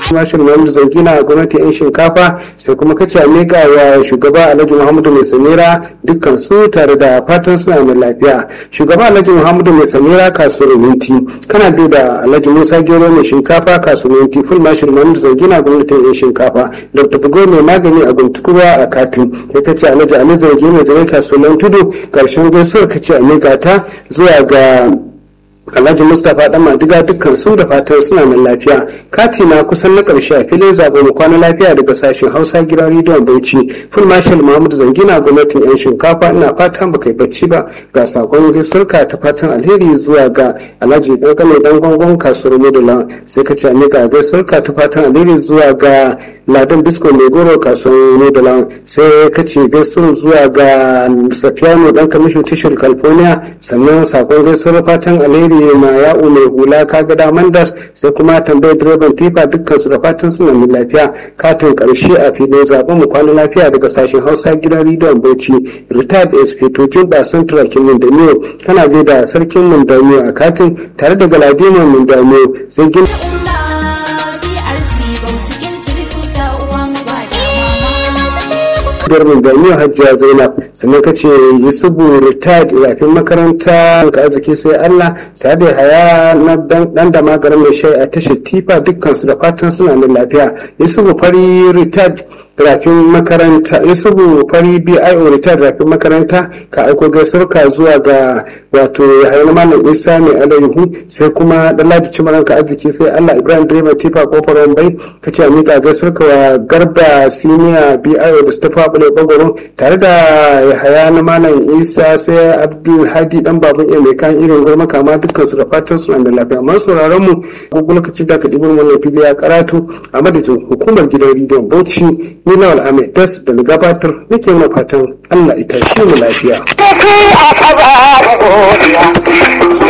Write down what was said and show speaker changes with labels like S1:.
S1: mashin muhammadu zangina a gwamnati yan shinkafa sai kuma kace a miƙa wa shugaba alhaji muhammadu mai samira dukkan su tare da fatan suna mai lafiya shugaba alhaji muhammadu mai samira kasuwar minti kana dai da alhaji musa gero mai shinkafa kasuwar minti full mashin muhammadu zangina a gwamnatin yan shinkafa dr bugo mai magani a guntukurwa a katin ya kace alhaji ali zargi mai zare kasuwar tudu karshen gaisuwar kace a miƙa ta zuwa ga alhaji mustapha dan madiga dukkan su da fatan suna nan lafiya kati na kusan na karshe a filin zaɓe mu kwana lafiya daga sashen hausa gidan rediyon bauchi full marshal mahmud zangina gwamnatin yan shinkafa ina fatan baka yi bacci ba ga sakon gaisuwarka ta fatan alheri zuwa ga alhaji dan kane dan gongon kasuwar modula sai ka ce ga gaisuwarka ta fatan alheri zuwa ga ladan bisko mai goro kasuwar modula sai ka ce gaisuwar zuwa ga safiyano dan kamisho tashar california sannan sakon gaisuwar fatan alheri ma ya'u mai hula kaga daman das sai kuma tambayar direban tifa dukkan su da fatan suna mai lafiya katin karshe a filin zaben mu kwana lafiya daga sashen hausa gidan rediyon bauchi retired inspector jumba central kin mindamiyo kana gaida sarkin mindamiyo a katin tare da galadima mindamiyo sai gina Darmin Damiyo Hajjiya Zainab sannan ka ce Yusufu retired rafin makaranta ka arziki sai Allah sai da haya na dan da magarin mai shai a tashar tifa dukkan su da fatan suna da lafiya Yusufu fari retired rafin makaranta yusufu fari bio retired rafin makaranta ka aiko gaisuwarka zuwa ga wato yahaya malam isa mai alayhu sai kuma dalaji cimaranka arziki sai allah ibrahim direba tifa kofar wambai ka ce miƙa gaisuwarka wa garba siniya bio da stafa bule bagoro tare da yahaya na malam isa sai abdul hadi dan babun iya mai kan irin gurma kama dukkan su da fatan su da lafiya amma sauraron mu gugu lokaci da ka ɗibar wannan fili ya karatu a madadin hukumar gidan rediyon bauchi ni lawal ahmed das da gabatar nake mana fatan allah ita shi mu lafiya